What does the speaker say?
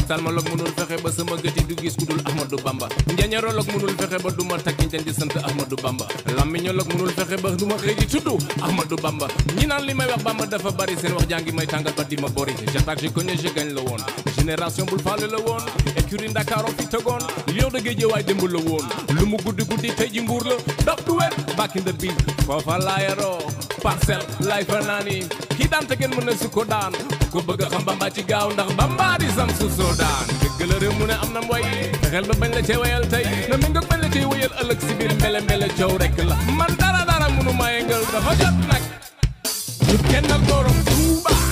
ophtalmologue mënul fexe ba sama gët yi du gis ku dul Ahmadou Bamba njañarologue mënul fexe ba duma takki njañ di sant Ahmadou Bamba làmmiñologue mënul fexe ba duma xëy di tudd Ahmadou Bamba ñi naan li may wax Bamba dafa bari seen wax jàngi may tàngal ba di ma bori j'attaque je connais je gagne la woon génération bul faale la woon écurie Ndakaaru fi tegoon lion de Guédiawaye démb la woon lu mu guddi guddi tey ji mbuur la daf du wér back in the beat foofa laa yaroo parcelle lay fa naani kii daan te kenn mën na su ko daan ko bëgg a xam Bamba ci gaaw ndax Bamba di sam su soo daan dëgg la réew mu ne am na mboy fexeel ba bañ la cee wayal tey na mi nga bañ la cee wayal ëllëg si biir mbele mbele coow rek la man dara dara mënu ma yëngal dafa jot nag ñu kennal borom Tuuba